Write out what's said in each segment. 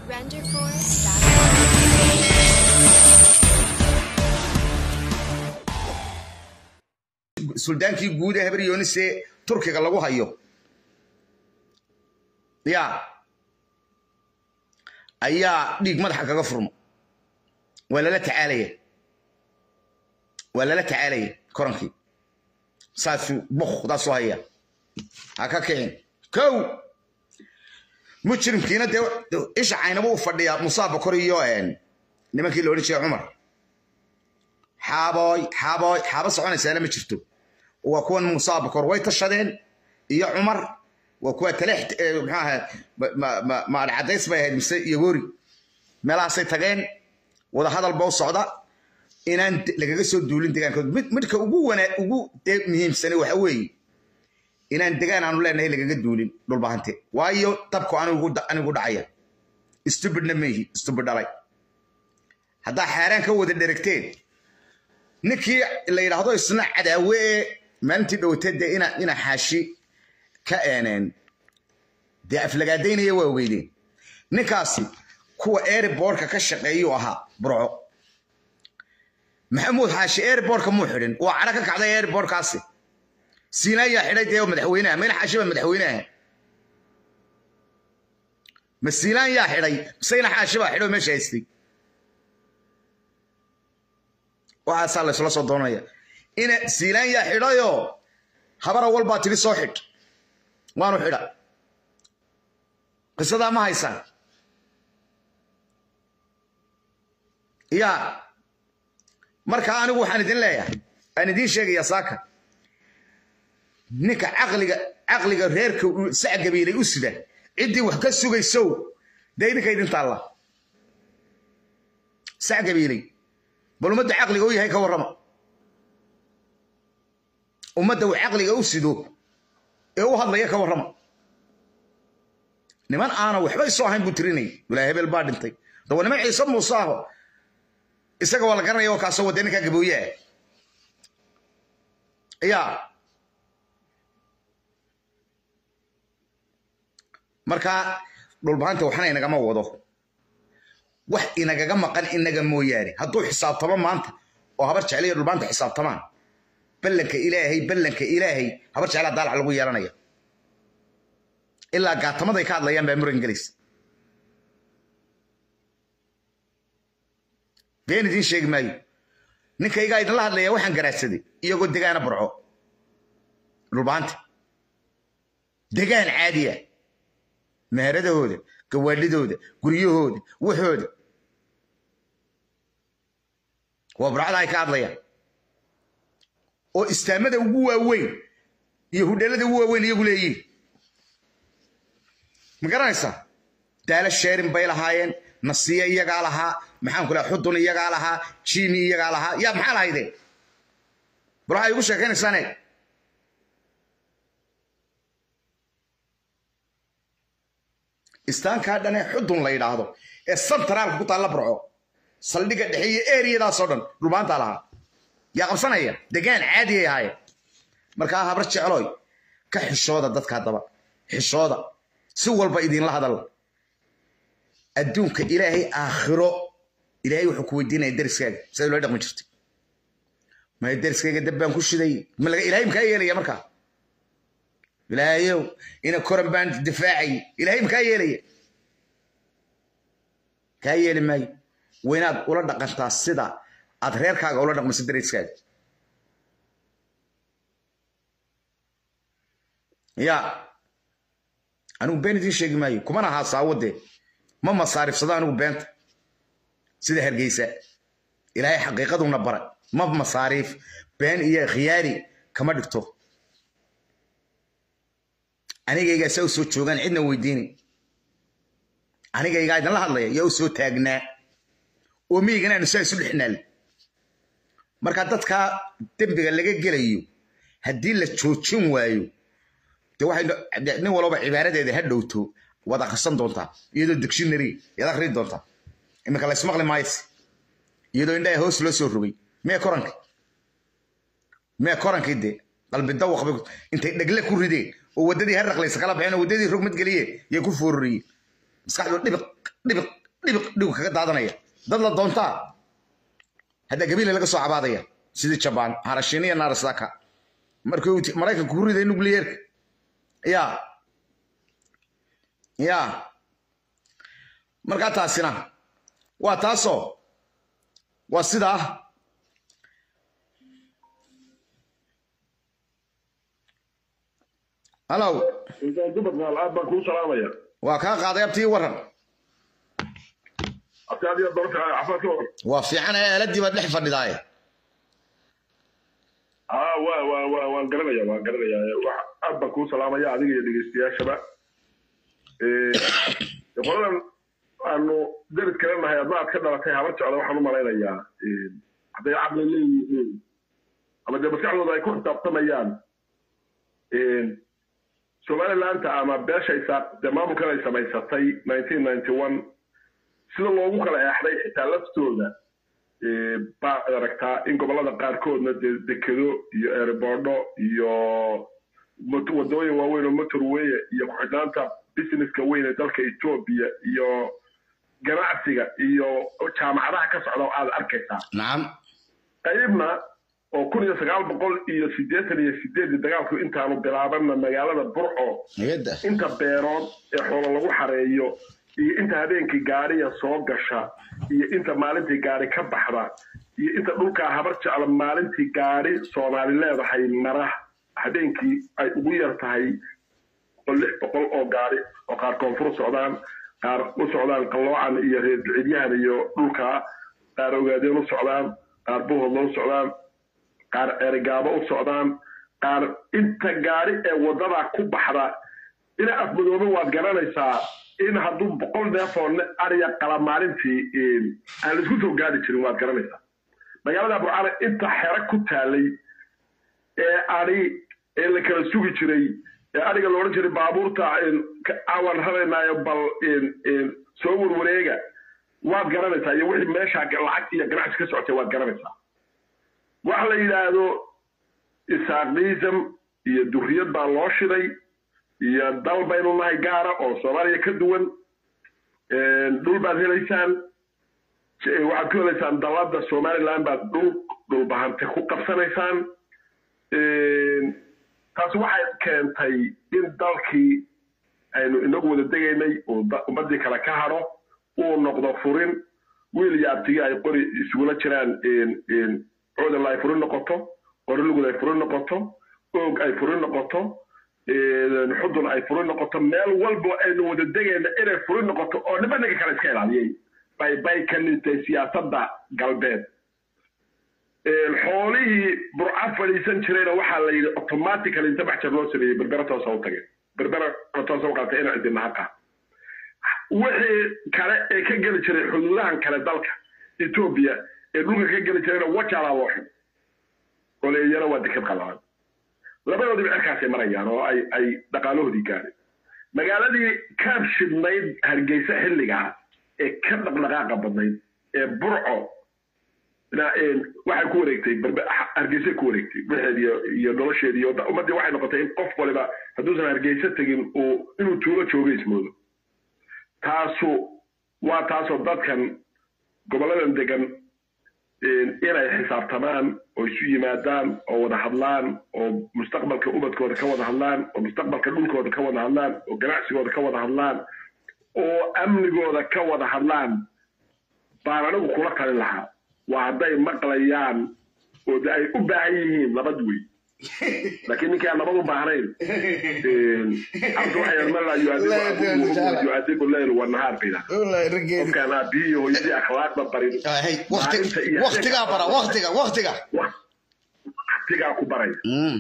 Renderforce.com. suldaankii guud ee habaryoonisee turkiga lagu hayo ya ayaa dhiig madaxa kaga furmo waa lala tacaalaya waa lala tacaalaya korankii saasuu bukdaasuu haya ha ka kicin kow mujrimkiina dee isha caynaba u fadhiyaa musaa bakor iyo nimankii la odhan jiray cumar xaabooy xaabooy xaabo soconaysaana ma jirto waa kuwan musaa bakor way tashadeen iyo cumar waa kuwa taleex maxaaha maadhcadays bay ahayd mise iyo wori meelahaasay tageen wadahadal ba u socda inaan lagaga soo duulin degaankood midka ugu wana ugu dee muhiimsane waxa weeye inaan degaan aanu leenahay lagaga duulin dhulbahante waayo dabku anigu dhacaya stubidna meihi stubid dhalay haddaa xaaraan ka wada dheregteen ninkii la yidhaahdo isna cadaawe ee maalintii dhowatee dee ina xaashi ka eeneen dee aflagaadaynaya waa ogeydeen ninkaasi kuwa airbortka ka shaqeeyuu ahaa burco maxamuud xaashi airbortka muu xidhin waa cadho ka kacday airbortkaasi siinaa yaa xidhay dee madaxweynaha mayna xaashi baa madaxweynaha ma siinaan yaa xidhay miseyna xaashi baa xidho meesha haystay waxaasaa laysla soo doonaya ina siilaan yaa xidhayoo habara walbaa tiri soo xidh waanu xidha qisadaa ma haysaan yaa marka anigu waxaan idin leeyahay aan idiin sheegayaa saaka ninka caqliga caqliga reerka sac gabiilay u sida ciddii wax ka sugaysow dee idinka idin taalla sac gabiilay bal ummadda caqliga u yahay ka warrama ummadda uu caqliga u sido ee u hadlaya ka warrama niman aana waxba isoo ahayn buu tirinay walaa hebel baa dhintay dawa niman ciise muuse aho isaga waa la garanaya oo kaasoo wadee ninkaa gabooyaha yaa markaa dhulbahanta waxna inagama wado wax inagaga maqan inaga mooyaane hadduu xisaabtamo maanta oo habar jecliyo dhulbaanta xisaabtamaan ballanka ilaahay ballanka ilaahay habar jeclaa daalac lagu yeelanaya ilaa gaatamaday ka hadlayaan baa muran gelaysa been idiin sheegi maayo ninkaygaa idinla hadlaya waxaan garaadsaday iyagoo degaana burco dhulbaanta degaan caadiya meheradahooda gawaadhidooda guryahooda waxooda waa burcada ay ka hadlayaan oo istaamada ugu waaweyn iyo hudheelada ugu waaweyn iyagu leeyihin ma garanaysaa daala sheerin bay lahaayeen nasiya iyagaa lahaa maxaan ku laha xudun iyagaa lahaa jimi iyagaa lahaa yaa maxaa lahaydeen bal waxay igu sheekaynaysaane istaankaa dhane xudun la yidhaahdo ee santaraalka ku taalla burco saldhigga dhexe iyo eriyadaasoo dhan dhulbaantaa lahaa yaa qabsanaya degaan caadiyay ahaayeen markaa habar jecloy ka xishooda dadka haddaba xishooda si walba idinla hadalla adduunka ilaahay aakhiro ilaahay wuxuu ku weydiinaya deriskaaga siday loo dhaqmi jirtay maya deriskayga dab baan ku shiday ilaahay makaa yeelaya markaa ilaahayow ina koran baan difaacay ilaahay makaa yeelaya kaa yeeli maayo waynaad ula dhaqantaa sida aad reerkaaga ula dhaqmayso deriskaaga ya anigu been idiin sheegi maayo kumana ahaa saawadee ma masaarifsado anigu beenta sida hargeysa ilaahay xaqiiqaduna bara ma masaariif been iyo khiyaari kama dhigto anigaygaa saa u soo joogaan cidna weydiini anigaygaa idinla hadlaya yaa u soo taagnaa oo miyigana aanu saa isu dhexnaal marka dadkaa dembiga laga gelayo haddii la joojin waayo de waxay nin walba cibaaradeeda ha dhowto waad akhrisan doontaa iyadoo dictionary yaad akhrii doontaa iminka la ismaqli maayse iyadoo indhaha hoos loo soo rogay mee koranka mee korankii dee qalbi dawaq bay intay dhegle ku rideen oo waddadii harraqlaysa kala baxeen oo waddadii rogmad geliyeen yay ku foororiyeen maskaxdu dhibiq dhibiq dhibiq dhigu kaga daadanaya dad la doontaa hadda gabiile laga soo cabaadaya sidii jabaan harashiin iyo naarasaka markuu maraykanku ku riday nucleerka ya ya markaa taasina waa taasoo waa sidaa halow intaan dumarkaal aad baan kuu salaamaya waa kaa qaaday abtii waran abti adiga doorta cafaa ka hor waa fiican ee aaladii baad dhex fadhidaaye aa waa waa waa waan garanaya waan garanaya wax aad baan kuu salaamaya adiga iyo dhegeystayaashaba qoladan aanu darid kale nahay adna aad ka dhalatay habar jecla waxaan u malaynayaa hadday caqli leeyihiin ama dee maskaxdooda ay ku xisaabtamayaan somalilandta ama beeshaysa dee maamulkan ay samaysatay nineteen ninety one sida loogu kala eexday xitaa laftooda baad aragtaa in gobolada qaarkoodna dee dekedo iyo erebordho iyo wadooyin waaweyn oo motorway iyo ku-xidhnaanta businesska weyn ee dalka etoobiya iyo ganacsiga iyo jaamacadaha ka socda oo aad arkaysaa nacam qaybna oo kun iyo sagaal boqol iyo siddeetan iyo sideedii dagaalku intaanu bilaabanna magaalada burco niyadda inta beerood ee xoolo lagu xareeyo iyo inta habeenkii gaariya soo gasha iyo inta maalintii gaari ka baxda iyo inta dhulkaa habar jecla maalintii gaari soomaali leedahay mara habeenkii ay ugu yar tahay oo lix boqol oo gaari oo qaar koonfur u socdaan qaar u socdaan qalloocan iyo reer ducidyahan iyo dhulkaa qaar ogaadeen u socdaan qaar buhodla u socdaan qaar erigaabo u socdaan qaar inta gaari ee waddadaa ku baxda ina afmadoobe waad garanaysaa in hadduu boqol neefoo ariya qala maalintii aan laisku soo gaari jirin waad garanaysaa magaalada burcane inta xero ku taalay ee ari ee la kala sugi jiray ee ariga la odhan jiray baabuurta awan raraynaayo bal soo warwareega waad garanaysaa iyo wixii meeshaa lacag iyo ganacsi ka socotay waad garanaysaa waxa la yidhaahdo isaaqism iyo duriyad baa loo shiday iyo dal baynu nahay gaara oo soomaaliya ka duwan dhul baad helaysaan waxaad ku helaysaan dalada somaliland baad dhul dhulbahante ku qabsanaysaan taasi waxay keentay in dalkii aynu inagu wada degaynay uu ummadii kale ka hadho uu noqdo furin wiil iyo abtigii ay qori isugula jiraan codal ay furin noqoto qorilugud ay furin noqoto oog ay furin noqoto xudun ay furin noqoto meel walba aynu wada degayna inay furin noqoto oo niba ninka kale iska ilaaliyey bay bay ka nintay siyaasadda galbeed xoolihii burca fadhiisan jirayna waxaa la yidhi automatically inta baxjar loo sameeyey berbera toosa u tagay berbera toosa u qaatay ina cidina haqa wixii kale ee ka geli jiray xuduudahan kale dalka etoobiya ee dhulka ka geli jirayna wajaalaa loo xid oleeyana waa deked qalalan labadoodiba cirkaasay marayaan oo ay ay dhaqaalahoodii gaadeen magaaladii ka shidnayd hargeysa xilligaa ee ka dhaqdhaqaaqa badnayd ee burco waxay ku wareegtay hargeysay ku wareegtay wixeed iyo nolosheedi iyo ummaddii waxay noqotay in qof waliba hadduusan hargeysa tegin uu inuu tuulo jooga ismoodo taasu waa taasoo dadkan gobolladan degan inay xisaabtamaan oo isu yimaadaan oo wada hadlaan oo mustaqbalka ubadkooda ka wada hadlaan oo mustaqbalka dhulkooda ka wada hadlaan oo ganacsigooda ka wada hadlaan oo amnigooda ka wada hadlaan baan anigu kula talin lahaa waa hadday maqlayaan oo de ay u baahan yihiin nabad wey laakiin ninkai aan nabad u baahnayn cabdi waxay mala yuadibu leyl wanahaar bayda qofkaan aabihii iyo hooyadii akhlaaqda barin waktigaa bara waktiga waktiga waktigaa ku baraya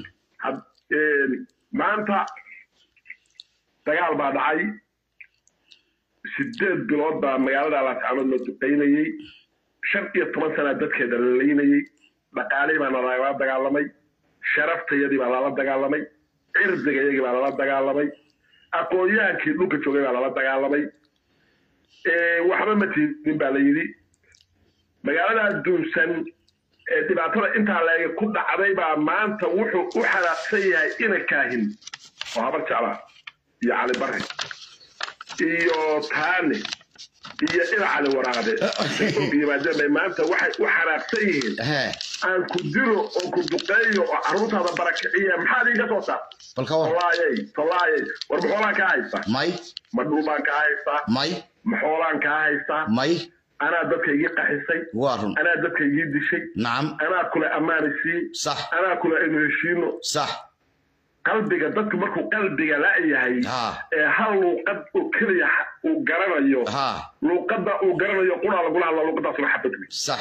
maanta dagaal baa dhacay sideed bilood baa magaalada alaascaanood la duqaynayey shan iyo toban sanaa dadkeeda la laynayey dhaqaalihii baa nalala dagaalamay sharaftayadii baa lala dagaalamay cirdigayagii baa lala dagaalamay aqoon-yahankii dhulka joogay baa lala dagaalamay waxba ma tiidin baa la yidhi magaalada duunsan ee dhibaatada intaa leega ku dhacday baa maanta wuxuu u xanaaqsan yahay ina kaahin oo habar jeclaa iyo cali barre iyo taane iyo ina cali waraade og yimaadeen bay maanta waxay u xanaaqsan yihiin he aan ku dilo oo ku duqeeyo oo carruurtaada barakiciya maxaad iiga soo saar bal ka war tolaayay tolaayay war maxoolaan kaa haystaa may ma dhulbaan kaa haystaa may ma xoolaan kaa haystaa may anaa dadka igii qaxisay waa run anaa dadka igii dishay nacam anaa kule ammaani sii sax anaa kule aynu heshiino sax qalbiga dadku markuu qalbiga la'yahay ha ee hal luuqad oo keliya ha- uu garanayo ha luuqadda uu garanayo quraa lagula hadla luuqadaasuna xabad wey sax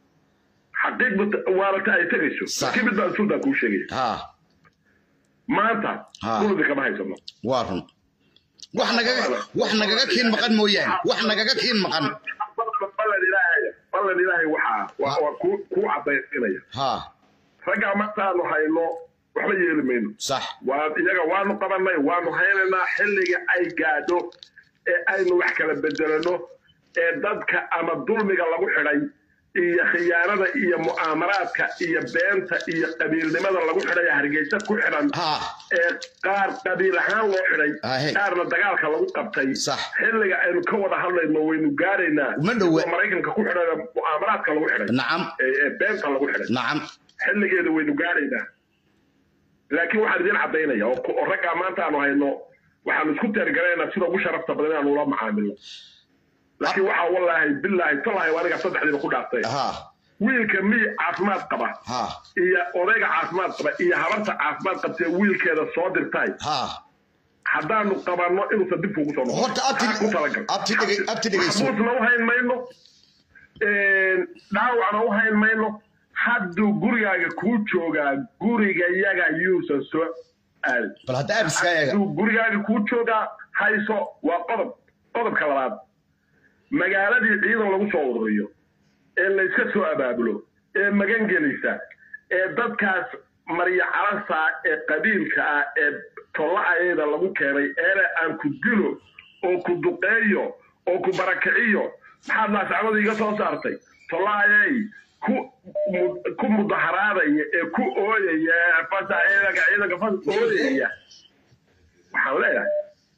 xaqiiqda waarata ay tegayso Sax. laakiin mid baan suldan kuu sheegaya ha maanta Ha. dhuldi kama haysano waa run wax nagaga wax nagaga kiin maqan mooyaane wax nagaga kiin maqan ballan ilaahay ballan ilaahay waxaa waa waa kuu kuu cadaysinaya ha raggaa martaanu hayno waxba yeeli mayno sax waa iyaga waanu qabanay waanu haynaynaa xilliga ay gaadho ee aynu wax kala bedelano ee dadka ama dulmiga lagu xidhay iyo khiyaanada iyo mu'aamaraadka iyo beenta iyo qabiilnimada lagu xidhay ee hargeysa ku xidhan ha ee qaar qabiil ahaan loo xidhay Ahe. qaarna dagaalka lagu qabtay Sax. xilliga aynu ka wada hadlayno waynu gaaraynaa Ma dhowe. kuwa maraykanka ku xidhan ee mu'aamaraadka lagu xidhay nacam ee ee beenta lagu xidhay nacam xilligeeda waynu gaaraynaa laakiin waxaan idin caddaynaya oo ku- oo raggaa maanta aanu hayno waxaanu isku teergaraynaa sida ugu sharafta badan inaanu ula macaamilno laakiin waxaa wallaahi bilaahi talahi aniga saddexdiiba ku dhaaftay ha wiilka miy caafimaad qaba ha iyo odayga caafimaad qaba iyo habarta caafimaad qabtee wiilkeeda soo dirtay ha haddaanu qabanno inuusan dib kugu soo noqon Horta abti- Maxaa ku talagal abti dhege- abti dhegeyso. maxbuusna u hayn mayno dhaawacna u hayn mayno hadduu gurigaaga kuu joogaa guriga yaga yuusan soo aadin bal hadda abiska eega hadduu gurigaaga kuu joogaa hayso waa qodob qodobka labaad magaaladii ciidan lagu soo ururiyo ee layska soo abaabulo ee magan gelisa ee dadkaas marya calasa ee qabiilka ah ee tolla-ayada lagu keenay eele aan ku dilo oo ku duqeeyo oo ku barakiciyo maxaad laascamada iga soo saartay tolla-ayay ku mu- ku mudaharaadaya ee ku ooyaya ee fasa ciidanka ciidanka fas ooyaya waxaan leeyahay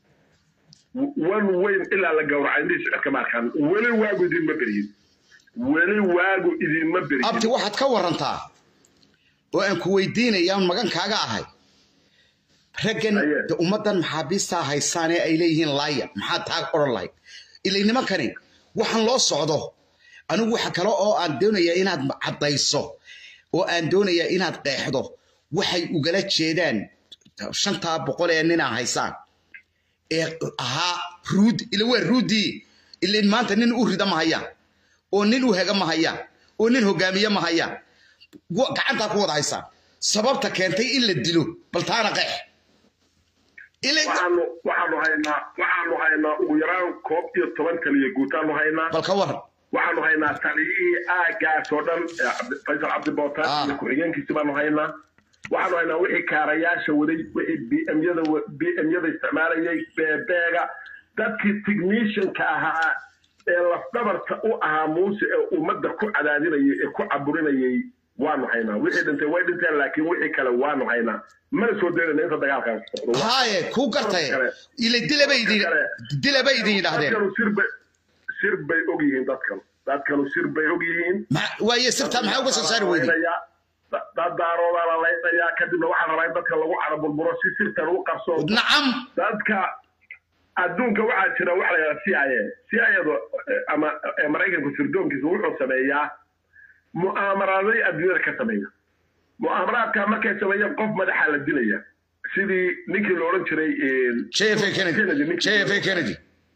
wan weyn ilaa la gowracay indhihi socodka maarkaan weli waagu idinma beryin weli waagu idinma beryin abti waxaad ka warantaa oo aan ku weydiinaya aan magan kaaga ahay raggan Aye. de ummaddan maxaabiistaa haysaan ee ay leeyihiin laaya maxaad taa odhan lahayd ilay nimankani waxaan loo socdo anigu waxa kale oo aan doonayaa inaad caddayso oo aan doonayaa inaad qeexdo waxay ugala jeedaan shantaa boqol ee ninaa haysaan ee ahaa ruud ila waa ruudii ilain maanta nin u rida ma hayaan oo nin u hega ma hayaan oo nin hogaamiye ma hayaan wa- gacantaa ku wada haysaan sababta keentay in la dilo bal taana qeex Ilay- waxaanu waxaanu haynaa waxaanu haynaa ugu yaraan koob iyo toban kaliya guutaanu haynaa bal ka waran waxaanu haynaa taliyihii aagaas oo dhan ee Cabdi- faysal cabdi bootaan Ah. iyo ku-xigeenkiisi baanu haynaa waxaanu haynaa wixii kaarayaasha waday wixii bmyada bmyada isticmaalayay beebeega dadkii technicianka ahaa ee lafdhabarta u ahaa muuse ee ummadda ku cadaadinayay ee ku caburinayay waanu haynaa wixii dhintay way dhinteen laakiin wixii kale waanu haynaa mana soo daynayna inta dagaalkaas socdo haaye kuu gartay ila dilaba idin dilaba idin yidhaahdeen dadkanu sir bay sir bay og yihiin dadkanu dadkanu sir bay og yihiin Ma- waaye sirtaa maxaa uga soo saari weyday dad daaroodaa la laynayaa kadibna waxaa rabaa in dadka lagu caraburburo si sirtan u qabso nacam dadka adduunka waxaa jira waxa la yidhaha c i a c i adu ama eh, maraykanku sirdoonkiisa wuxuu sameeyaa mu'aamaraaday adduunyada ka sameeya mu'aamaraadka markay sameeyaan qof madaxa la dilaya sidii ninkii la odhan jiray eh, jfa kennedy ninkii- jfa kennedy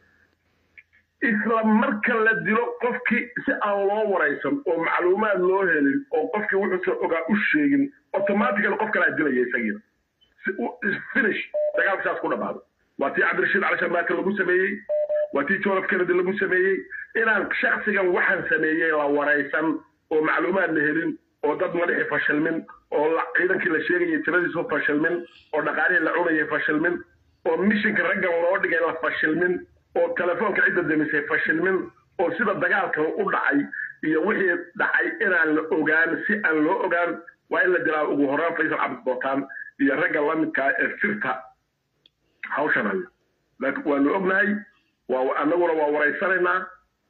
isla marka la dilo qofkii si aan loo waraysan oo macluumaad loo helin oo qofkii wuxuusan ogaa u sheegin automatically qof kalaa dilaya isagiina si u- finish dagaalka saas ku dhamaado waa tii cabdirashiid cali sharmaake lagu sameeyey waa tii john f kennedy lagu sameeyey inaan shaksigan waxaan sameeyey la waraysan oo macluumaad la helin oo dad madaxii fashilmin oo la- ciidankii la sheegayay tiradiisu fashilmin oo dhaqaalihii la cunayay fashilmin oo mishinka raggan loo dhigay la fashilmin oo telefoonka cidda demisay fashilmin oo sida dagaalkan u dhacay iyo wixii dhacay inaan la ogaan si aan loo ogaan waa in la dilaa ugu horaan faysal cabdi bootaan iyo ragga la midkaa ee sirta hawshan haya laakiin waanu ognahay waa annaguna waa waraysanaynaa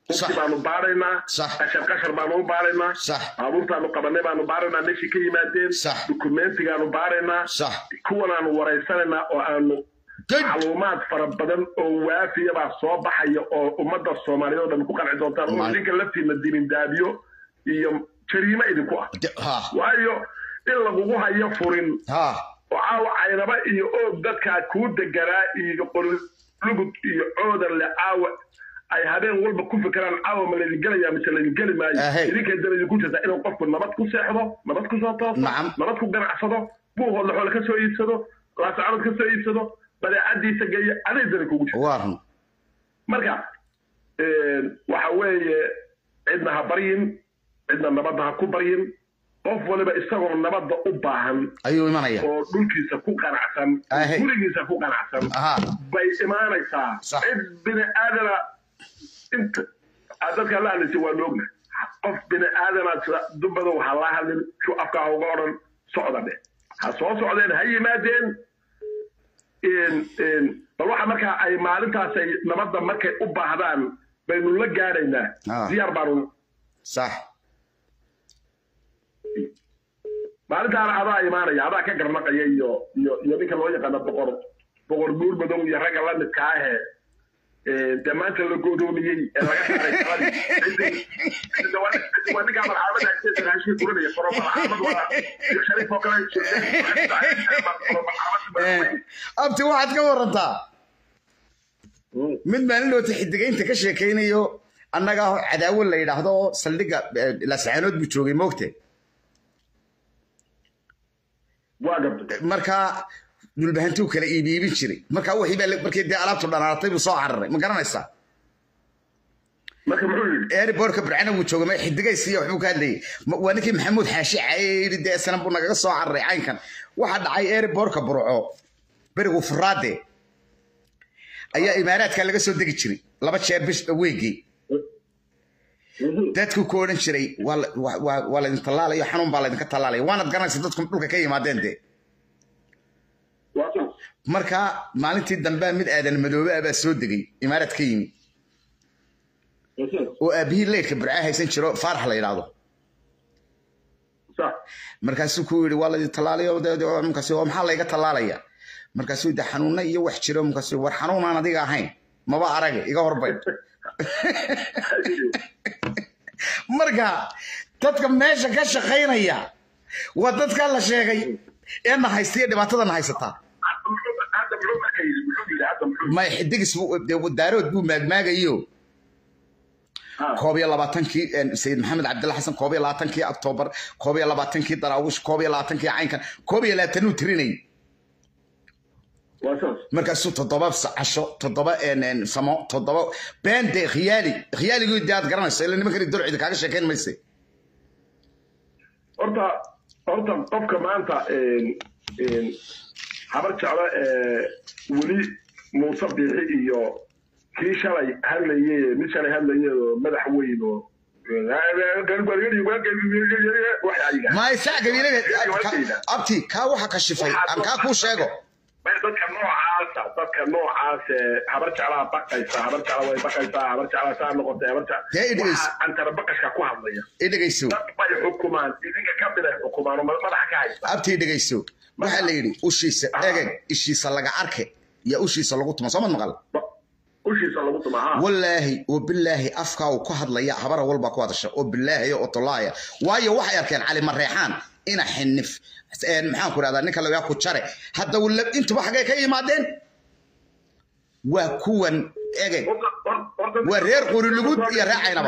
Sax. qofkii baanu baaraynaa Sax. qashar qashar baanu u baaraynaa Sax. baabuurtaanu qabanay baanu baaraynaa meeshii ka yimaadeen Sax. dukumentigaanu baaraynaa sax kuwanaanu waraysanaynaa oo aanu good macluumaad fara badan oo waafiya baa soo baxaya oo ummadda soomaaliyeed oo dhan ku qanci doontaan oo Ma- idinka laftiina dibindaabiyo iyo jariimo idinku ah De- ha waayo in lagugu hayo furin ha oo caawa caynaba iyo oog dadkaa kuu deganaa iyo qolulugud iyo coodanle caawa ay habeen walba ku fikiraan caawa ma laydin gelaya mise laydin geli maayo Ahey. idinkay daba idinku jirta inuu qofku nabad ku seexdo nabad ku soo tooso Nacam. nabad ku ganacsado buuhoodla xoole ka soo iibsado laasacanood ka soo iibsado badeecadiisa geeya aday dani kugu jirta waa run marka waxa weeye cidna ha baryin cidna nabadda ha ku baryin qof waliba isagoo nabadda u baahan ayuu imanaya oo dhulkiisa ku qanacsan Ahe. gurigiisa ku qanacsan aha bay imaanaysaa Sax. cid bini aadana inta aad dadka la hadlaysa waa loogna qof bini aadana sida dumbadow ha la hadlin shu afkaa uga odhan socda dheh ha soo socdeen ha yimaadeen in- in bal waxa markaa ay maalintaas ay nabadda markay u baahdaan baynu la gaadhaynaa Ah. diyaar baanu sax maalintaana adaa imaanaya adaa ka garnaqaya iyo iyo iyo ninka loo yaqaano boqor boqor buur madow iyo ragga la midka ahee ee, dee maanta la godoomiyey ee laga saaray taladii Cidda waa- cidda waa ninkaa marxaamada agteeda raashin kurinaya faro marxaamad waa sheekh shariif oo kale abti waxaad ka warantaa mid maalin loota xidigaynta ka sheekaynayo annaga cadaawo la yidhaahdo oo saldhigga eh, laascaanood buu joogay moogte waa gartay markaa dhulbahantuu kala iibiibin jiray markaa wixii baa la- markii dee alaabtu dhanaatay buu soo cararay ma garanaysaa marka muxuu yidhi airbortka burcana wuu joogay ma xidigaysiiya waxbuu ka hadlayay Ma- waa ninkii maxamuud xaashi caye yidhi dee sanan buu nagaga soo cararay caynkan waxaa dhacay airbortka burco berigu furaade ayaa imaaraadka laga soo degi jiray laba jeer bish weygii dadku ku odhan jiray waa la- waa- waa waa laydin tallaalayo xanuun baa laydinka tallaalaya waanad garanaysa dadku dhulka ka yimaadeen dee waa saas marka maalintii dambe mid aadan madoobe ah baa soo degay imaaraad ka yimi waa saas oo aabihii leydhka burcaa haysan jiro faarax la yidhaahdo saas markaasuu ku yidhi waa laydin tallaalayo de- de- markaasi oo maxaa layga tallaalaya markaasuu de xanuunna iyo wax jiro markaasuu war xanuunaan adiga ahayn maba arage iga horbay marka dadka meesha ka shaqaynaya waa dadkaa la sheegay ee na haysta iyo dhibaatada na haysataa hadda muxuu marka yidhi muxuu yidhi hadda muxuu may xidigis buu- dee daarood buu maagmaagayo Ah. koob iyo labaatankii een, sayid maxamed cabdilla xasan koob iyo labaatankii oktoobar koob iyo labaatankii daraawish koob iyo labaatankii caynkan koob iyo labaatanuu tirinayay waa saas markaasuu toddoba sa- casho toddoba een, een, samo toddoba been dee khiyaali khiyaaligii dee aad garanayso ila nimankani dorcida kaaga sheekayn mayse horta horta qofka maanta een, een, habar jeclo ee weli muuse biixi iyo kii shalay hadlaye mid shalay hadlaye oo madax weyn oo maay saa gabiilada abti kaa waxa kashifay aan kaa kuu sheego dadka noocaasa dadka noocaas ee habar jeclaa baqaysa habar jecla way baqaysaa habar jeclaa saa noqotay habar Dee jecla idhegeyso. waxaa antara baqashka ku hadlaya i dhegayso dad bay xukumaan idinka ka mid ay xukumaan oo madaxa ka haysta abti i dhegayso waxaa la yidhi ushiisa egeg ishiisa laga arke iyo ushiisa lagu tuma soo mad maqal ushiisa lagu tumaa wallaahi oo bilaahi afkaa uu ku hadlaya habara walba ku hadasha oo bilaahi oo tolaaya waayo waxay arkeen cali mareexaan ina xinif een, maxaan ku rahdaa ninka lagaa ku jare hadda wala- intuba xaggay ka yimaadeen waa kuwan egeg Waa reer Qurulugud iyo reer Caynaba.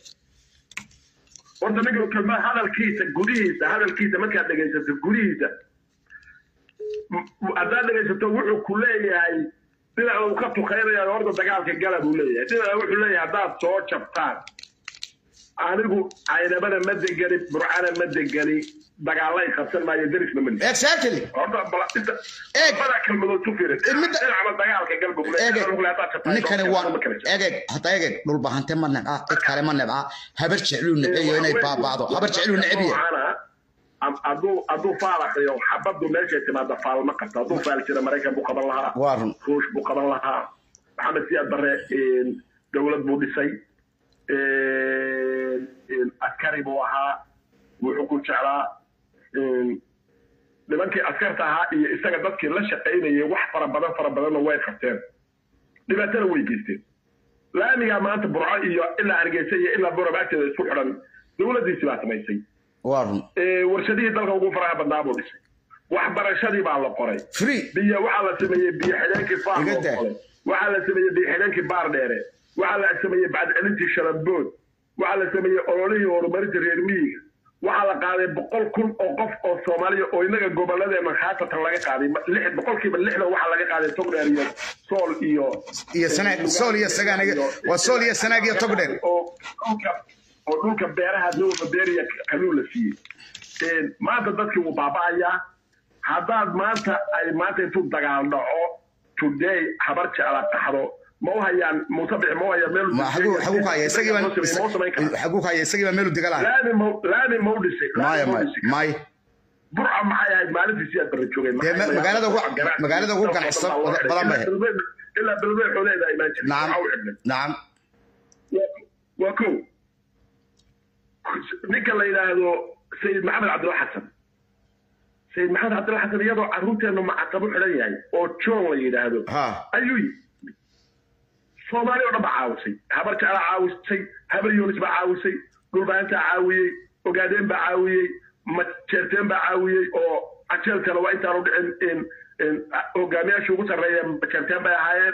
horta ninka kelma hadalkiisa gudihiisa hadalkiisa markaad dhegaysato gudihiisa m- m- haddaad dhegaysato wuxuu ku leeyahay dhinaca uu ka tukaynaya horta dagaalka gala buu leeyahay dhinaca wuxuu leeyahay haddaad soo jabtaan anigu caynabana ma degani burcana ma degani dagaalay qabsan maayo derisna ma lihi exactly horta bal inta Eeg. labada kelmadood ku fiirin Midda- dhinacna dagaalka gal buu egeg leeyahay haddaad jabtaan ninkani waa egeg hadda egeg dhulbahante ma nebca cid kale ma nebca habar jecluu neceyo inay baaba'do habar jecluu necbiya hadduu hadduu faalaqiyo xabaddu meeshay timaada faal ma qabto hadduu faal jira maraykan buu qaban lahaa waa run ruush buu qaban lahaa maxamed siyaad barre dowlad buu dhisay askari buu ahaa wuxuu ku jeclaa nimankii askarta ahaa iyo isaga dadkii la shaqaynayay wax fara badan fara badanna way qabteen dhibaatana way geysteen laamigaa maanta burco iyo ilaa hargeysa iyo ilaa borobagteeda isku xidhan dowladdiisi baa samaysay waa run warshadihii dalka ugu faraha badnaa buu dhisay waxbarashadii baa la qoray free biyo waxaa la sameeyey biyo xidheenkii faar loo Iga daa. qoray waxaa la sameeyey biyo xidheenkii baar dheere waxaa la sameeyey bacdcelintii shalambood waxaa la sameeyey ololihii horumarinta reer miyiga waxaa la qaaday boqol kun oo qof oo soomaaliya oo inaga gobolladeena khaasatan laga qaaday lix boqolkiiba lixdan waxaa laga qaaday togdheer iyo sool iyo iyo sanaag sool iyo sagaaniga waa sool iyo sanaag iyo togdheer oo dhulka oo dhulka beeraha dowla beeriya kaluu la siiyey maanta dadkii wuu baaba'ayaa haddaad maanta ay maanta intuu dagaal dhaco today habar jecla qaxdo ma u hayaan muuse bixi ma u hayaan meel ma xaguu xaguu ka haya isagii baa ma u samayn karaa xaguu ka haya isagii baa meel u degalaan laami ma laami ma u dhisay maya laami ma u maya dhisay maya burca maxay ahayd maalintiisii aad barra joogeen Dee ma- magaalada ugu- magaalada ugu ganacsan badan bay ahayd. ilaa belbeed xooleeda imaan jiray nacam Waxaa u xidhnay. nacam waa kow ninka la yidhaahdo sayid maxamed cabdilla xasan sayid maxamed cabdilla xasan iyadoo carruurteennu macatabu xidhan yahay oo john la yidhaahdo ha ayuu yidhi soomaali oo dhan baa caawisay habar jeclaa caawisay habar yoonis baa caawisay dhulbaantaa caawiyey ogaadeen baa caawiyey majeerteen baa caawiyey oo ajeelkana waa intaanu dhicin hogaamiyaashii ugu sarreeya majeerteen bay ahaayeen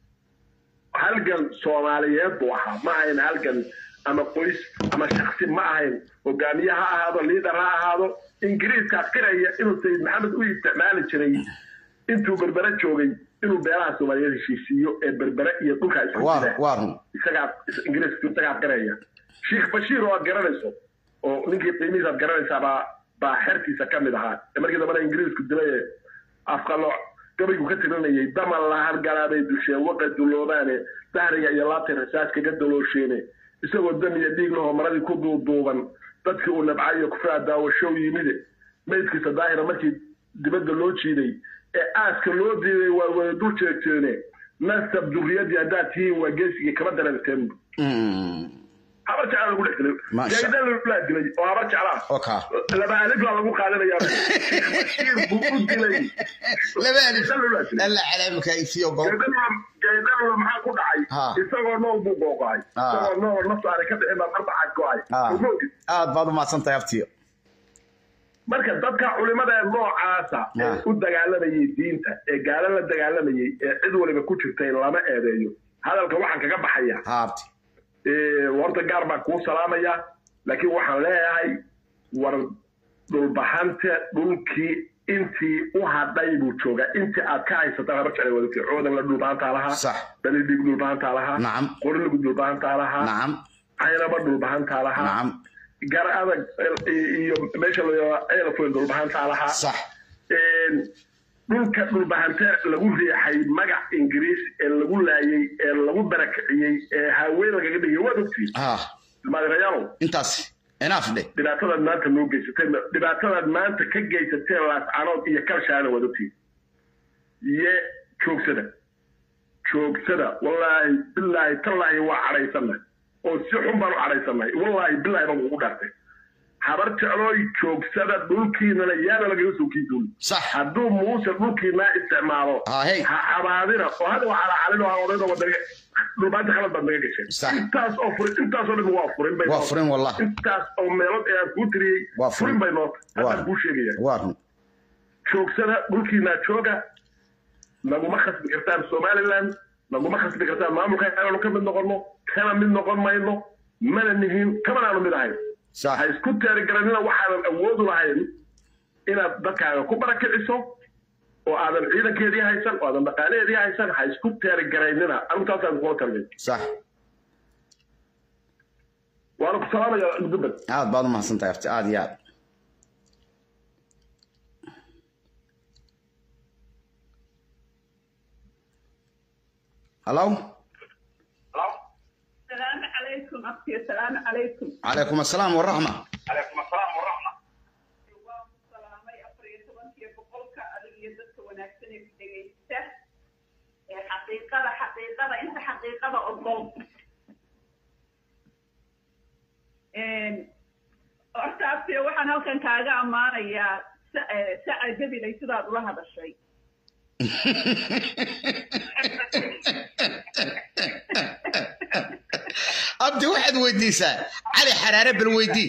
halgan soomaaliyeed buu ahaa ma ahayn halgan ama qoys ama shaksi ma ahayn hogaamiye ha ahaado liidar ha ahaado ingiriiska qiraya inuu sayid maxamed u isticmaali jiray intuu berbere joogay inuu beelaha soomaaliyeed heshiisiiyo ee berbere iyo dhulka isku waa jira waa run isagaa ingiriiska isagaa qiraya sheekh bashiir oo aad garanayso oo ninkii qiimihiisa aad garanaysaa baa baa xertiisa ka mid ahaa ee markii dambena ingiriisku dilay ee afqalo gabaygu ka tirinayay damal la hargalaabay dusheen waqa duloobaane dahriga iyo laabtay rasaas kaga daloosheene isagoo dam iyo dhiig lahoo maradii ku duuduuban dadkii uu nabcayo kufraa daawashow yimide maydkiisa daahira markii dibadda loo jiiday ee aaska loo diiday waa wada dul jeegteene nasab durriyadii haddaad tihiin waa geesigii kama dareerteen Mm. habar jeclaa lagu dhex dilay Masha- jaydan laa dilay oo habar jeclaa oka laba alif baa lagu qaadanayaa sheekh bashiir buu u dilay laba alif Jaydan laa dilay. alla calaamka isiyo goob jaydaduna maxaa ku dhacay Ha. isagoo nool buu googo'ay Ha. isagoo nool nafta aanay ka bixin baa marbaxaad go'ay Ha. Ogoogid. aad baad u mahadsan tahay abtiyo marka dadka culimada ee noocaasa ee Ha. u dagaalamayay diinta ee gaalo la dagaalamayay ee cid waliba ku jirtay lama eedeeyo hadalka waxaan kaga baxaya ha abti Ee, horta gaar baan kuu salaamaya laakiin waxaan leeyahay war dhulbahante dhulkii intii u hadhay buu joogaa intii aad ka haysataan habar jeclay wadagtay coodan la dhulbahantaa lahaa sax balidhig dhulbahantaa lahaa nacam qoriligu dhulbahantaa lahaa nacam caynaba dhulbahantaa lahaa nacam gar adag iyo meesha la ceelfoyn dhulbahantaa lahaa sax Een, dhulka dhulbahante lagu riixay magac ingiriis ee lagu laayay ee lagu barakiciyey ee haween lagaga dhigay waad ogtiin ha maadirayaalow intaas enaaf dheh dhibaatadaad maanta noo geysateen dhibaatadaad maanta ka geysateen laascanood iyo kalshaana waad ogtiin ye joogsada joogsada wallaahi bilaahi tallaahi waa cadhaysannahay oo si xun baan u cadhaysannahay wallaahi bilaahi baan kugu dhaartay habar jeclooy joogsada dhulkiinana yaana lagaga soo kiiduuli sax hadduu muuse dhulkiinaa isticmaalo ha hey ha cabaadina oo hada waa calacalin oo ha odhanoo wadaga dhulbaanta khalad baad naga gasheen Sax. intaas oo furin intaasoo dhan waa furin bay waa noo- furin wallah intaas oo meelood ee aan kuu tiriyey Waa furin. furin bay noota Waa. haddaan kuu sheegaya waa run joogsada dhulkiinaa jooga naguma khasbi kartaan somaliland naguma khasbi kartaan maamulka inaanu ka mid noqono kana mid noqon mayno mana nihin kamanaanu mid ahayn sax ha isku teerigaranina waxaadan awoodu lahayn inaad dadkaaga ku barakiciso oo aadan ciidankeedii haysan oo aadan dhaqaalaheedii haysan ha isku teerigaraynina arrintaasaan kula talgay sax waana ku salaamaya gudubad aad baad u mahadsan tahay abti aad iyo aad hallo السلام عليكم أختي السلام عليكم calaykum assalaam waraxma calaykum asalaam waraxma waan ku salaamay afar iyo tobankii boqolka adig iyo dadka wanaagsan ee ku dhegaysta ee xaqiiqada xaqiiqada inta xaqiiqada ogol halkan kaaga ammaanayaa sa- eh, saca gabilay sidaad ula hadashay abdi waxaad weydiisaa cali xaraare bal weydii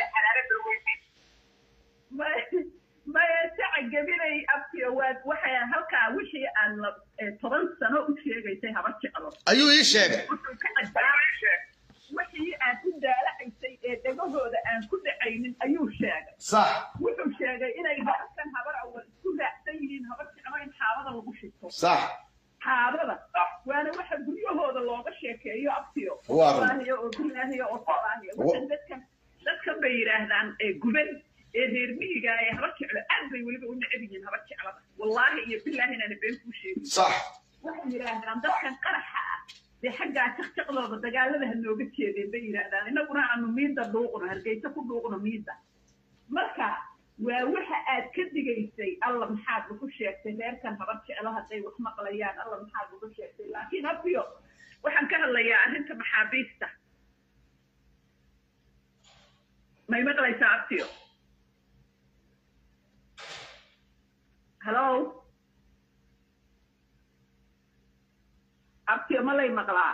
Ma- maya saca gabilay abtiyo waad waxay halkaa wixii aan la eh, toban sano u sheegaysay haba jeclo ayuu ii sheegay wuxuu ka caddaabay wixii aad u daalacaysay ee dhegahooda aan ku dhacaynin ayuu sheegay sax wuxuu sheegay inay halkan habar awal isku raacsan yihiin habar jeclo in xaabada lagu shito sax xaabada waana waxa guryahooda looga sheekeeyo abtiyo Waa run. wallaahiyo oo bilaahiyo oo salaahiyo waxaan dadkan dadkan bay yidhaahdaan ee guban ee reer miyiga ee habar jeclo aad bay weliba u neceb yihiin habar jeclada wallaahi iyo bilaahi inaana been kuu sheegin sax waxay yidhaahdaan dadkan qaraxa ah dee xaggaa jaqjaqdooda dagaalada ha nooga jeedeen bay yidhaahdaan innaguna aanu miida dhuuqno hargeysa ku dhuuqno miida marka waa waxa aad ka digaysay alla maxaad lagu sheegtay reerkan habar jeclo hadday wax maqlayaan alla maxaad lagu sheegtay laakiin abiyo waxaan ka hadlayaa arrinta maxaabiista may maqlaysaa abtiyo hallo abtiyo ma lay maqlaa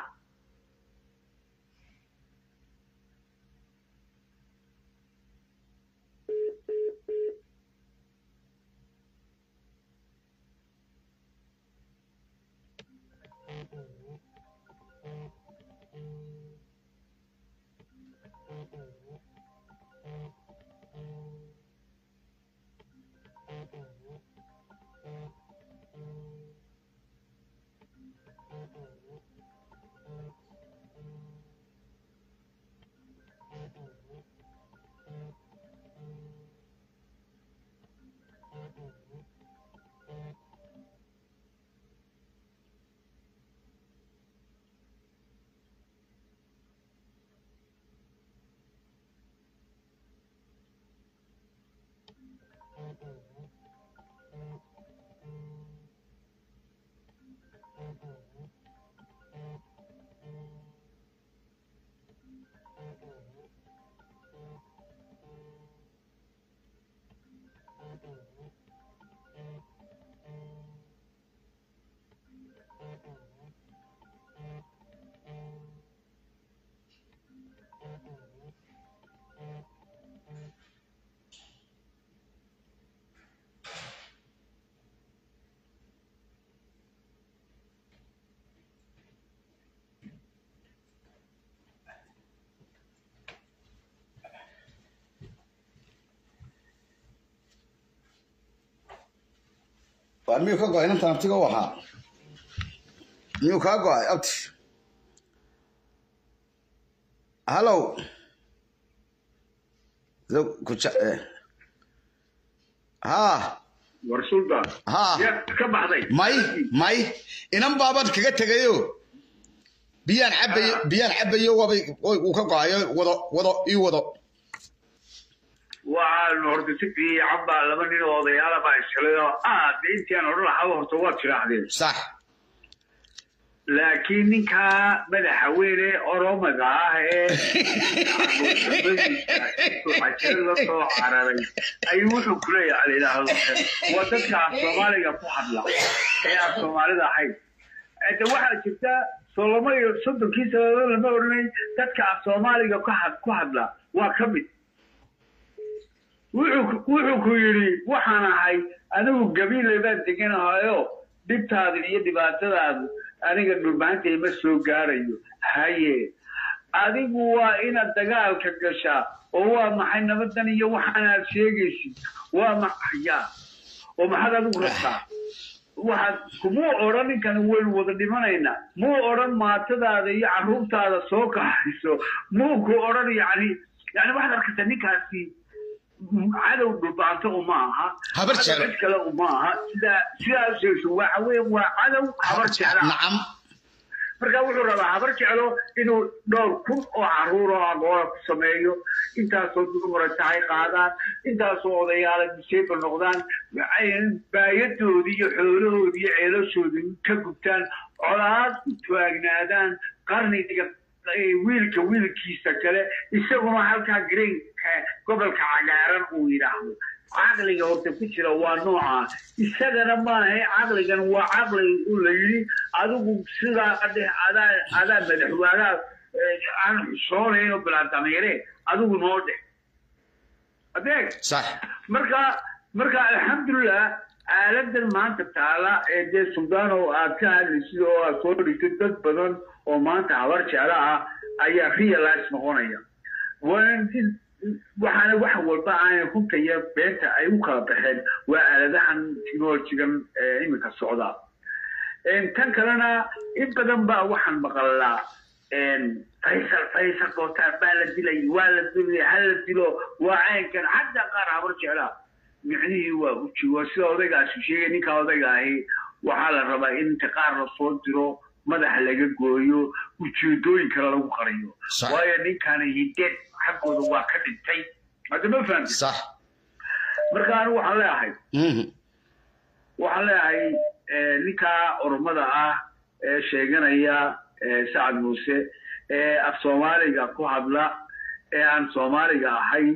waa miyuu ka go-ay inantan abtiga u ahaa miyuu kaa go-ay abti hallow Zo- kuja- eh. ha war sultan ha yaa ka baxday may may inan baaban kaga tegayo biyaan cabayo biyaan cabayo wabay wuu ka go-ayo wado wado ii wado waxaan horta si fiican baa laba nin oo odayaala baa ishelay oo aad intaan odhan lahaa horta waad jiraahdeen sax laakiin ninkaa madaxweyne oromaga ah ee cajiro la soo cararay ayuu wuxuu ku leeyahay la yidhaahdo waa dadka af soomaaliga ku hadla ee aan soomaalida ahayn de waxaa jirta soloma iyo soddonkii sanadood lama odhanay dadka af soomaaliga ku had- ku hadla waa ka mid wuxuu wuxuu ku yidhi waxaan ahay anigu gabiile baan deganahayo dhibtaada iyo dhibaatadaadu aniga dhulmaanta ima soo gaarayo haye adigu waa inaad dagaalka gashaa oo waa maxay nabadan iyo waxaanaad sheegaysid waa maxaya oo maxaad adigu rabtaa waxaad kumuu odhan ninkan waynu wada dhimanaynaa muu odhan maatadaada iyo carruurtaada soo kaxayso muu ku odhan yani yani waxaad arkaysaa ninkaasi cadow dhulbaanto uma aha Habar cadow jeclo. cid kale uma aha sidaa sidaas sheegto waxa weeye waa cadow habar jecla nacam marka wuxuu rabaa habar jeclo inuu dhowr kun oo caruur oo agoola ku sameeyo intaasoo dumara tahay qaadaan intaasoo odayaala disable noqdaan baayadoodii iyo xoolahoodii iyo ceelashoodii ka gubtaan colaad ku taagnaadaan qarniga wiilka wiilkiisa kale isaguna halkaa greenka gobolka cagaaran uu yidhaahdo caqliga horta ku jira waa nooca isagana maaha caqligan waa caqli la yidhi adigu sidaa dheh adaa adaa madaxwaadaa aan xusoonayn oo bilaadamiire adigu noo dheh adeeg صح marka marka alxamdulilah aaladan maanta taala ee dee suldano aad ka hadlaysid oo aad soo dhigtay dad badan oo maanta habar jeclo ah ayaa realize noqonaya Waan- waxaana wax walba aanay runta iyo beenta ay u kala baxeen waa aaladahan technologigan ee iminka socda Een, tan kalena in badan baa waxaan maqalnaa een, faysal faysal bootaan baa la dilay waa la dilay ha la dilo waa caynkan xataa qaar habar jeclaa micnihii waa uji waa sida odaygaasi sheegay ninka odayga ahi waxaa la rabaa in inta qaar lasoo diro madaxa laga gooyo ujeedooyin kale lagu qariyo Sax. waayo ninkani hideed xaggooda waa ka dhintay hadda ma fahamtid صح marka anigu waxaan leeyahay مهم. waxaan leeyahay eh, ninkaa oromada ah ee sheeganaya eh, sacad muuse ee af soomaaliga ku hadla ee aan soomaaliga ahay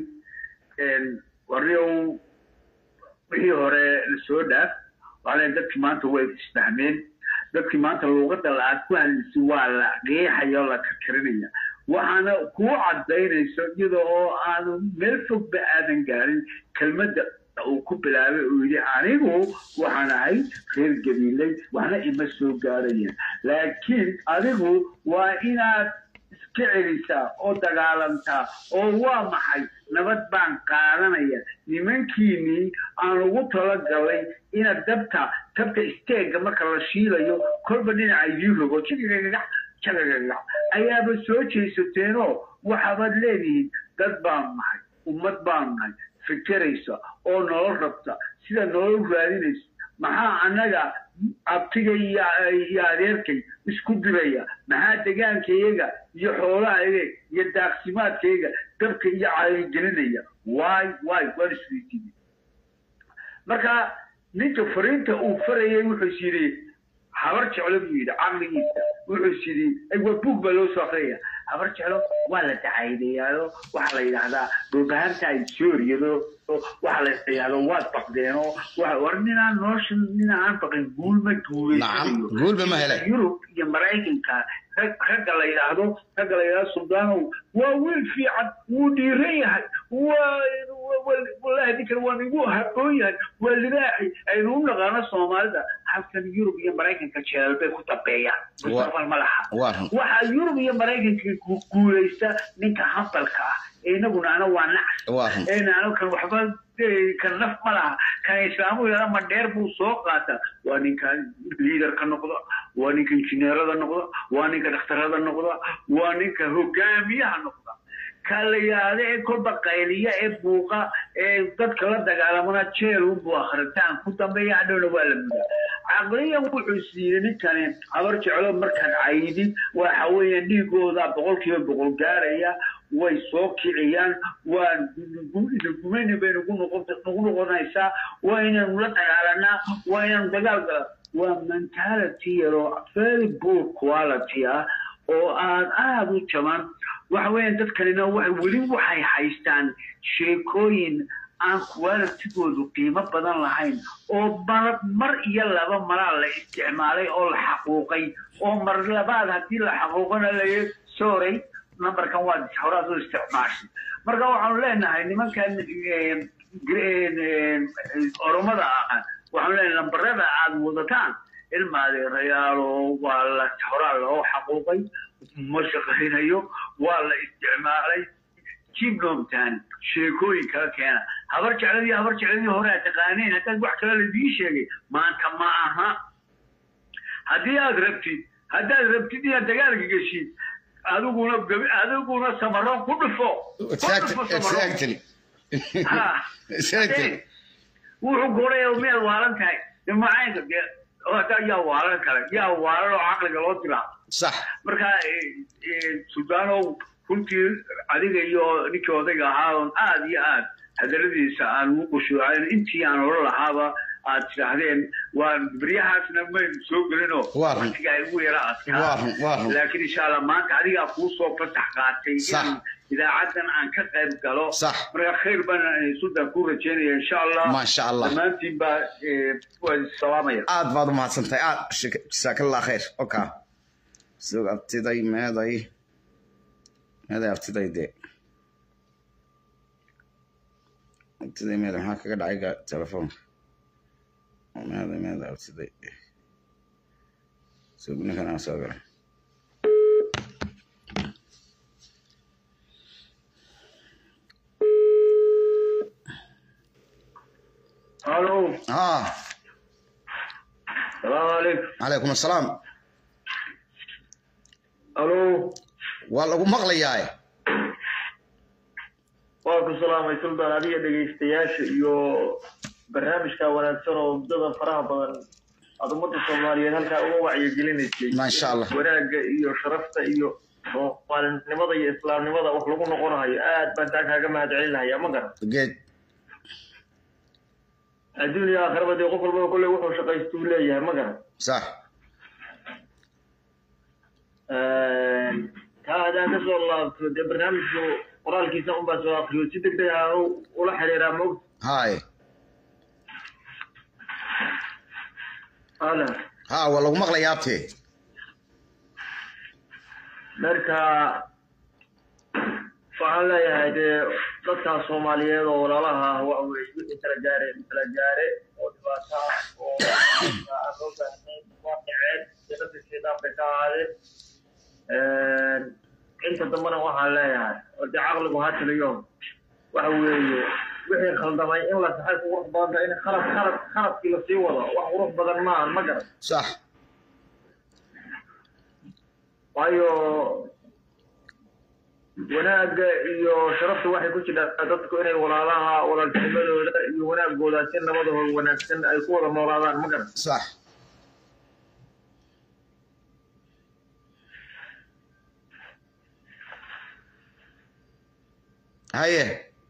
warriyow wixii hore lasoo dhaaf waxaa leeyahay dadkii maanta way isfahmeen dadkii maanta luuqadda la aad ku hadlaysa waa la qeexaya oo la karkarinaya waxaana kuu cadaynayso iyada oo aanu meel fogba aadan gaarin kelmadda uu ku bilaabay uu yidhi anigu waxaan ahay reer gabiiley waxna ima soo gaarayeen laakiin adigu waa inaad iska celisaa oo dagaalantaa oo waa maxay nabad baan qaadanaya nimankiinii aan ugu talagalay inaad dabta dabta isteega marka la shiilayo kolba dhinaca idii rogo jagagagax jagagagax ayaaba soo jeesateenoo waxaabaad leedihiin dad baan nahay ummad baan nahay fikiraysa oo nolol rabta sida nolol raadinaysa maxaa annaga abtiga iyo iyo adeerkay isku diraya maxaa degaankayaga iyo xoolahayaga iyo daaqsimaadkayga dabka iyo caayigelinaya waay waay waan isweydiinay marka ninka fariinta uu farayay wuxuu is yidhi habar jeclo buu yidhi caqligiisa wuxuu is yidhi ay waa buug baa loo soo akriyaya habar jeclo waa la dacaydayaado waxaa la yidhaahdaa dhulbahanta ay sooriyado waxaa la yidhahdo waad baqdeeno waxa war ninaan nolosha nin aan baqin guul ma نعم قول بما هلا yurub iyo maraykanka rag ragga la yidhaahdo ragga la yidhahdo suldaanow waa wiil fiican wuu dhiiran yahay waa wallahi ninkan waa igu haboon yahay waa libaaxi aynu u naqaano soomaalida halkan yurub iyo maraykanka jeelal bay ku dambeeyaan mustaqbal ma laha وارهم waxaa yurub iyo maraykanka gu- guulaysta ninka hambalka ah ee inaguna ana waa nacs وارهم eenaanu kan waxba eh, kan naf ma laha kan islaamu yara ma dheer buu soo qaata waa ninka liidarka noqda waa ninka injineerada noqda waa ninka dhakhtarada noqda waa ninka hogaamiyaha noqda ka la yidhaahda ee kolba qayliya ee buuqa ee dadka la dagaalamana jeel unbuu akhritaan ku dambeeya hadhowna waa la mudaa caqliyan wuxuu siiyey ninkani habar jeclo markaad caydid waxa weeye dhiigooda boqolkiiba boqol gaaraya way soo kiciyaan waa idinkumeni bay nagu noqon- nagu noqonaysaa waa inaynu la dagaalanaa waa inaynu dagaal gala waa mentality yaroo very poor quality ah oo aad aada u jaban waxa weeyaan dadkanina waxay weli waxay haystaan sheekooyin aan qualitigoodu qiimo badan lahayn oo mar mar iyo laba maraa la isticmaalay oo la xaquuqay oo mar labaad haddii la xaquuqana laye sorry numberkan waa horaad u isticmaashay marka waxaanu leenahay nimankan eh, gre- eh, oromada ah waxaanu leenahay nambarada aad wadataan ilma adeerayaalo waa la horaa loo xaquuqay ma shaqaynayo waa la isticmaalay jibnomtan sheekooyin kala keena habar jecladii habar jecladii hore aad taqaaneen haddaad wax kale ladii sheegay maanta ma aha haddii aad rabtid haddaad rabtid inaad dagaalka geshid adiguna gabi- adiguna samaro ku dhufo Ku dhufo samaro. exactly Ha. exactly wuxuu goray meel waalan tahay macaynka dee hadda yaa waalan kale yaa waalan oo caqliga loo dilaa صح marka sudaanow runtii adiga iyo ninkii odayga ahaa oon aad iyo aad hadaladiisa aan ugu qushuucayn intii aan odhan lahaaba aad tidhaahdeen waan beryahaasna maynu soo gelinoo Waa run. waqtiga ay ugu yara Waa run, waa run. laakiin insha allah maanta adigaa kuu soo fasax qaatay Sax. in idaacadan aan ka qayb galo Sax. marka khayr baan sultan ku rajeynaya insha allah Maasha Allah. dhammaantiin baa eh, waan salaamaya aad baad umahadsantahay aad shik- jasaakallah khayr oka sug abtiday meeday meeday abtiday dee abtiday meeday maxaa kaga dhacay ga- telefoonka meeday meeday abtiday sug ninkan aan soo galay halo ah salaamu calaykum calaykum assalaam halo waa lagu maqlayaa waa ku salaamay sultan adiga dhegaystayaasha iyo barnaamijka wanaagsan oo muddada faraha badan aad ummadda soomaaliyeed halkaa uga wacyigelinaysay Masha Allah. wanaagga iyo sharafta iyo soomaalinimada iyo islaamnimada wax lagu noqonayo aad baan taa kaaga mahad celinaya ma garan geed adduun iyo aakhiraba dee qof walbaba kolley wuxuu shaqaystuu leeyahay ma garan sax taa haddaan ka soo laabto dee barnaamijku qoraalkiisa unbaa soo akriyo si deg deg ah ula xiriiraa moogta haye ala ha waa lagu maqlayaa abtee marka waxaan leeyahay dee dadkaas soomaaliyeed oo walaalaha ah waxa weye wixii kala gaare kala gaare oo dhibaato ah oo aan loo baahnayn waa dhaceen jannada shaydaan bay ka ahaadeen inta dambena waxaan leeyahay oo dee caqligu ha taliyo waxa weeye wixii khaldamay in la saxay ku qurux badan tahay in khalad khalad khaladkii lasii wado wax qurux badan maahan ma garan sax waayo wanaagga iyo sharafta waxay ku jirtaa dadku inay walaalaha walaaltinimadooda iyo wanaagooda si nabadahooda wanaagsan ay ku wada noolaadaan ma garan sax haye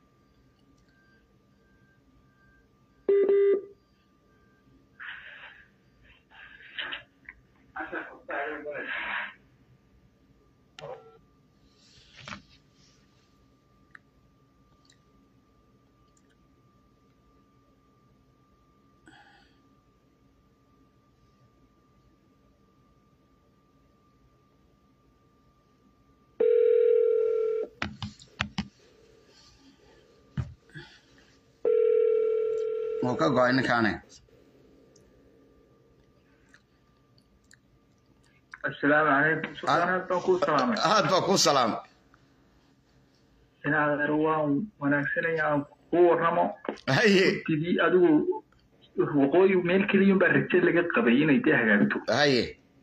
wuu ka go-ay ninkaane assalaamu calaykum sultaanaad baan kuu salaamay aad baa kuu salaam inaad waan wanaagsanaya aan kuu warramo haye tidii adigu waqooyi meel keliyun baa raje laga qabay inay dee hagaagto haye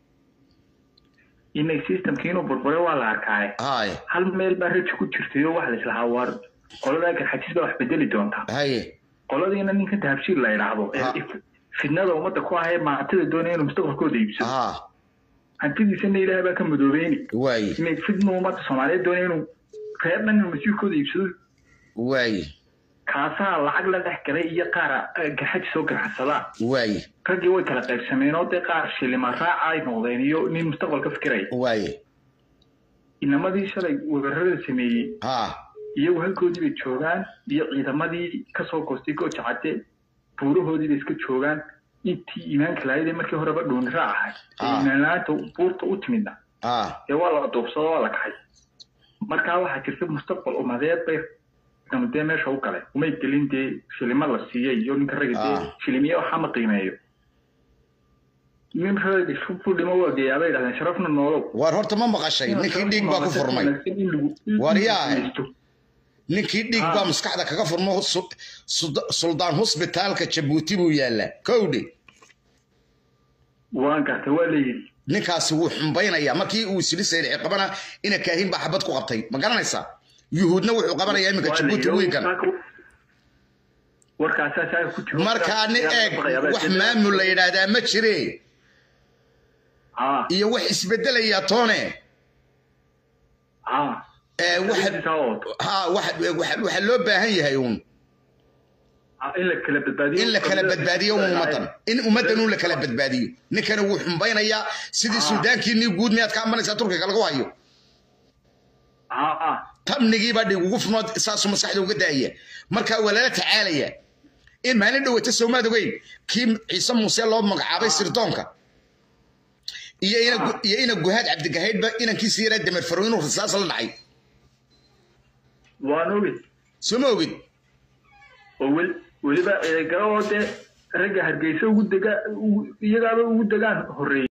inay systemkii inuu burbure waa la arkaaye haye hal meel baa rajo ku jirtay oo waxa la islahaa waar qoladaa garxajis baa wax bedeli doonta haye qoladiina ninka tahabshiir la idhaahdo ee Ha. if- fidnada ummadda ku ahee maantida doonaya inuu mustaqbalkooda iibsado ha hantidiisana ilaahay baa ka madoobeyni waaye inay fidna ummadda soomaaliyeed doonaya inuu reer dhan inuu masiirkooda iibsado waaye kaasaa lacag la dhex galay iyo qaara eh, garxaji soo ganacsadaa waaye raggii way kala qaybsameen oo dee qaar shilima raaca ay noqdeen iyo nin mustaqbalka fikiraya waaye inamadii shalay weerarada sameeyey ha iyagu halkoodii bay joogaan iyo ciidamadii kasoo goostay gooja cadde buurahoodii bay iska joogaan intii iimaanka lahayd ee markii horeba dhuuni raac ahay ee Ah. iimaan la-aanta buurta u timidna ha dee waa la duubsado waa la kaxay markaa waxaa jirta mustaqbal umadeed bay dama dee meesha u galay umay gelin dee shilima la siiyey iyo ninka ragga dee Ah. shilimiye waxa ma qiimeeyo nin rag isku dhimo waa geeyaa bay dhahdeen sharafna noolow war horta ma maqashay ninkii dhiig baa ku furmay War yaa. ninkii dhiig baa maskaxda kaga furmo su- su- suldaan hosbitaalka jabuuti buu yaallaa kowdhe waan gartay waa leeyihi ninkaasi wuu xumbaynayaa markii uu isili sayrici qabana ina kaahin baa xabad ku qabtay ma garanaysaa yuhuudna wuxuu qabanayaa iminka jabuuti wiigan warkaasaa saa ku jiro markaa nin eeg wax maamul la yidhaahdaa ma jire ah iyo wax isbedelaya toone ah ee waxa ha waxa waxa- waxa loo baahan yahay uun in la kala badbaadiyo in la kala badbaadiyo ummadan in ummadan uu la kala badbaadiyo ninkana wuu xumbaynayaa sidii suudaankiinii guud miyaad ka ambanaysaa turkiga lagu hayo tabnigiibaa dhig ugu furnood saasuu maskaxda uga daaya marka waa lala tacaalaya in maalin dhowata soomaad ogeyn kii ciise muuse loo magacaabay sirdoonka iyo ina iyo ina guhaad cabdigahaydhba inankiisi yaraa damer faro inuu rasaas la dhacay waan ogid soo ma ogid oo wel weliba garoo dee ragga hargeysa ugu dega iyagaaba ugu degaan horreeyey